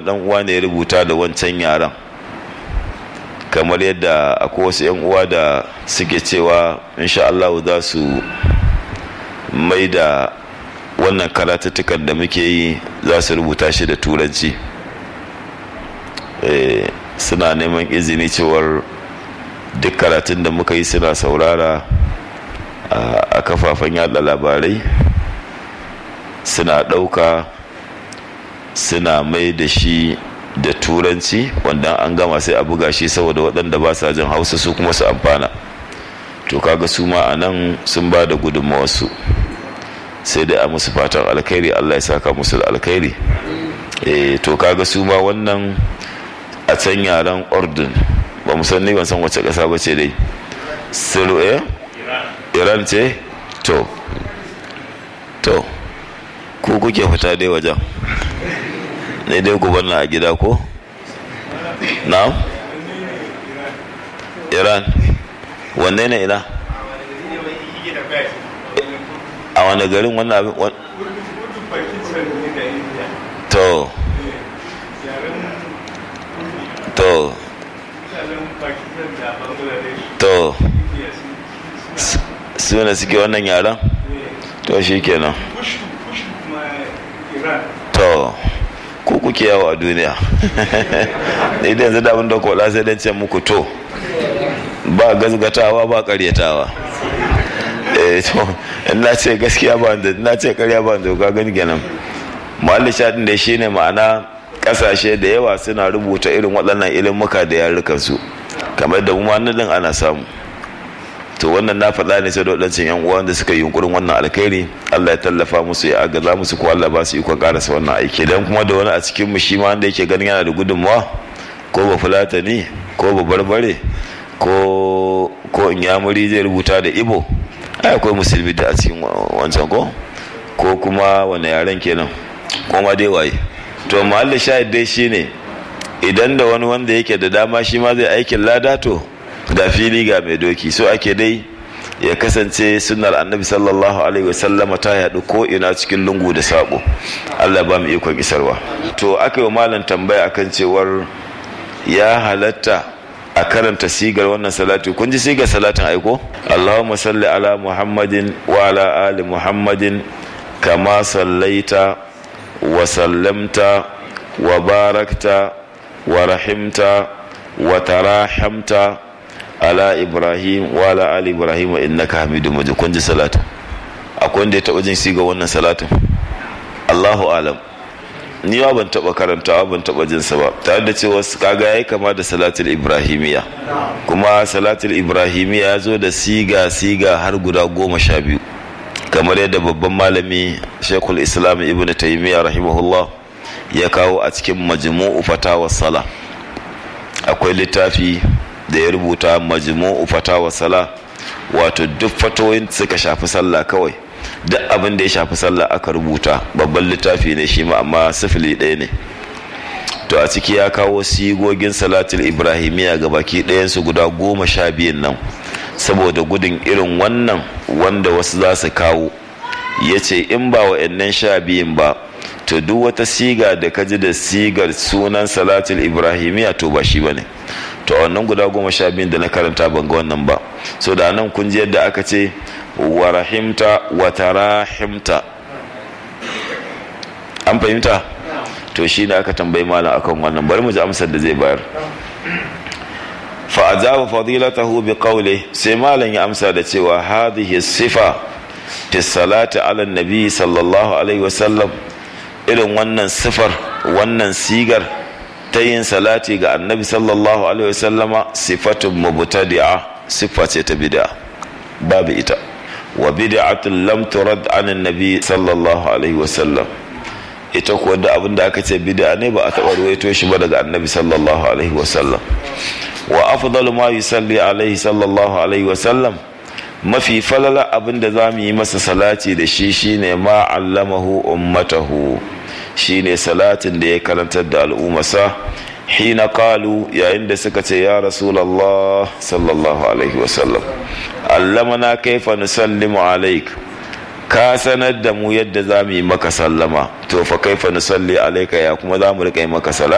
dan uwa ne ya rubuta da wancan yaran kamar yadda akwai wasu 'yan uwa da suke cewa insha Allah za su mai da wannan karatuttukan da muke yi za su rubuta shi da turanci suna neman izini cewar duk karatun da muka yi suna saurara a kafafen yada labarai suna ɗauka suna mai da shi da turanci wanda an gama sai a buga shi saboda waɗanda ba sa jin hausa su kuma su amfana to kaga su ma a nan sun ba da gudunmawarsu sai dai a musu fatan alkhairi allah ya saka musu da alkhairi e, to kaga su ma wannan a can yaren ordin ba mu san ni ban san wace ƙasa ba ce dai siru eh iran ce to to ku kuke fita dai wajen ne dai ku na a gida ko na iran wanne ne ina a wani garin wannan abin to to to su ne suke wannan yaran to shi kenan to ku kuke yawo a duniya ne da yanzu da abin da kola sai dan ce muku to ba gazgatawa ba karyatawa eh to in na ce gaskiya ba da na ce karya ba da ka gani kenan muhalli shaɗin da shi ne ma'ana ƙasashe da yawa suna rubuta irin waɗannan ilimuka da yarukan su kamar da mu din ana samu to wannan na faɗa ne sai da waɗancan yan uwa da suka yi yunkurin wannan alkhairi Allah ya tallafa musu ya agaza musu ko Allah ba su ikon karasa wannan aiki dan kuma da wani a cikin mu shi ma wanda yake ganin yana da gudunmawa ko ba fulatani ko ba barbare ko ko inyamuri zai rubuta da ibo ai akwai musulmi da a cikin wancan ko ko kuma wani yaren kenan ko ma dai waye to mahallin shahid dai shine idan da wani wanda yake da dama shi ma zai aikin lada to da fili ga mai doki so ake dai ya kasance sunnar annabi sallallahu alaihi wasallama ta yaɗu ko ina cikin lungu da saƙo allah ba mu ikon isarwa to aka yi malam tambaya akan cewar ya halatta a karanta sigar wannan salatu kun ji sigar salatin aiko allahumma salli ala muhammadin wa ala ali muhammadin kama sallaita wa sallamta wa barakta wa rahimta wa tarahamta ala ibrahim wa ala ali ibrahim wa innaka hamidu majid kun ji salatu akwai wanda ya taba jin siga wannan salatin Allahu alam ni ba ban taba karantawa ban taba jin sa ba tare da cewa kaga yayi kama da salatul ibrahimiya kuma salatul ibrahimiya ya zo da siga siga har guda goma sha biyu kamar yadda babban malami shekul islam ibn taymiya rahimahullah ya kawo a cikin majmu'u fatawa sala akwai littafi da ya rubuta majmu'u fatawa sala wato duk fatoyin suka shafi sallah kawai duk abin da ya shafi sallah aka rubuta babban littafi ne shi ma amma sifili ɗaya ne to a ciki ya kawo sigogin salatul ibrahimiya ga baki ɗayansu guda goma sha biyun nan saboda gudun irin wannan wanda wasu za su kawo ya ce in ba wa'annan sha biyun ba to duk wata siga da ka ji da sigar sunan salatul ibrahimiya to ba shi ba ne to a wannan guda goma sha biyun da na karanta ban ga wannan ba so da nan kun ji yadda aka ce wa rahimta wa tarahimta an fahimta to shi ne aka tambayi malam akan wannan bari mu ji amsar da zai bayar fa ajaba fadilatahu bi qawli sai malam ya amsa da cewa hadhihi sifa fi salati ala nabi sallallahu alaihi wasallam irin wannan sifar wannan sigar ta yin salati ga annabi sallallahu alaihi wasallama sifatun mubtadi'a siffa ce ta bid'a babu ita wa bid'atun lam turad an annabi sallallahu alaihi wasallam ita kuwa da abin da aka ce bid'a ne ba a taɓa ruwaito shi ba daga annabi sallallahu alaihi wasallam wa afdalu ma yusalli alaihi sallallahu alaihi wasallam mafi falala abin da za mu yi masa salati da shi shine ma allamahu ummatahu shine salatin da ya karantar da al'ummasa hina qalu yayin da suka ce ya rasulullah sallallahu alaihi wasallam allamana kaifa nusallimu alaik ka sanar da mu yadda za mu yi maka sallama to fa kaifa nusalli alaika ya kuma za mu riƙa yi maka salati